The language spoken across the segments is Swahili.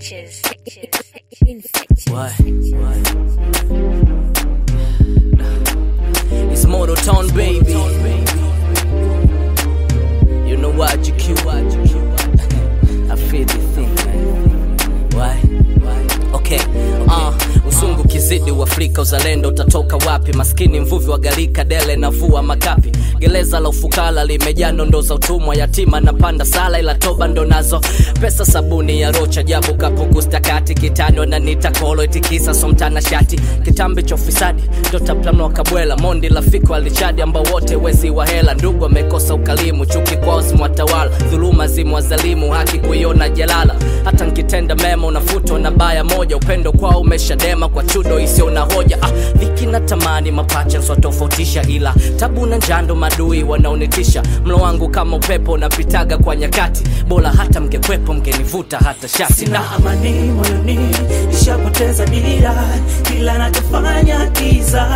Pictures. Infectious. Why? Why? It's Motor Town, baby. You know what you cute, what you cute. I feel the thing, man. Why? Why? Okay, uh, usungu kizidi uafrika uzalendo utatoka wapi maskini mvuvi wa galika dele na vua makapi gereza la ufukara limejaa nondo za utumwa yatima na panda sala ila toba ndo nazo pesa sabuni ya rocha jabu kapukustakati kitani wananita kolo itikisa somtana shati kitambi cha ufisadi ndotaplanwa kabwela mondi lafiko alichadi ambao wote wezi wa hela ndugu amekosa ukalimu chuki kwao zimwatawala dhuluma zimwazalimu haki kuiona jalala hata nkitenda mema unafutwa na baya moja upendo kwao umeshadema kwa chudo isiyo na hoja ah, dhiki na tamani mapacha swatofautisha ila tabu na njando madui wanaonitisha mlo wangu kama upepo unapitaga kwa nyakati bora hata mngekwepo mngenivuta hata shati sina amani moyoni nishapoteza dira kila nachofanya kiza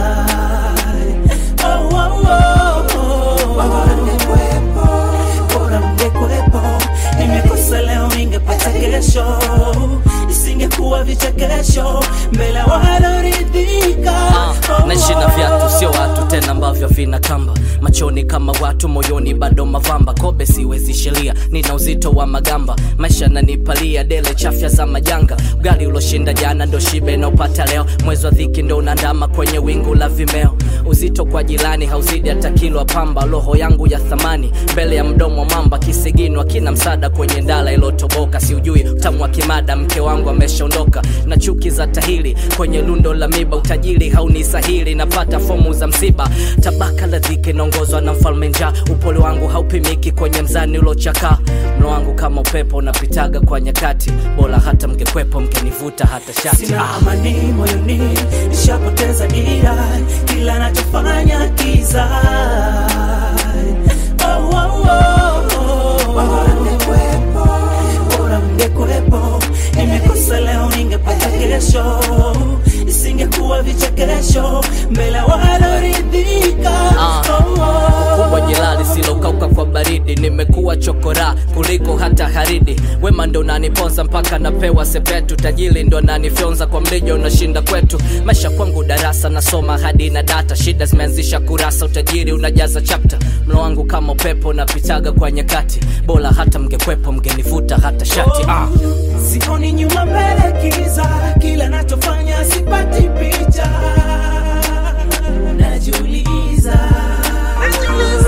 oh, oh, oh, oh. Bora mngekwepo, bora mngekwepo nimekosa leo ningepata kesho isingekuwa vichekesho mbele waloridhika Ah, naishi na viatu sio watu tena ambavyo vina kamba machoni kama watu moyoni bado mavamba kobe siwezi sheria nina uzito wa magamba maisha nanipalia dele chafya za majanga ugali uloshinda jana ndo shibe naupata leo mwezi wa dhiki ndo unandama kwenye wingu la vimeo uzito kwa jirani hauzidi hata kilo pamba roho yangu ya thamani mbele ya mdomo wa mamba kisiginwa kina msada kwenye ndala ilotoboka siujui utamu wa kimada mke wangu ameshaondoka na chuki za tahili kwenye lundo la miba utajiri haunisahili napata fomu za msiba tabaka la dhiki naongozwa na mfalme njaa upole wangu haupimiki kwenye mzani ulochakaa mlo wangu kama upepo unapitaga kwa nyakati bora hata mngekwepo mngenivuta hata shati sina amani moyoni nishapoteza dira kila nachofanya kiza oh, oh, oh, oh. Bora mngekwepo, bora mngekwepo nimekosa leo ningepata kesho isingekuwa vichekesho mbele waloridhika Ah, oh, oh. kubwa jilali silokauka kwa baridi nimekuwa chokora kuliko hata haridi wema ndo naniponza mpaka napewa sepetu tajili ndo nanifyonza kwa mlija unashinda kwetu maisha kwangu darasa nasoma hadi na data shida zimeanzisha kurasa utajiri unajaza chapta mlo wangu kama upepo napitaga kwa nyakati bora hata mngekwepo mngenivuta hata shati ah. sioni nyuma mbele kiza kila nachofanya sipati picha najiuliza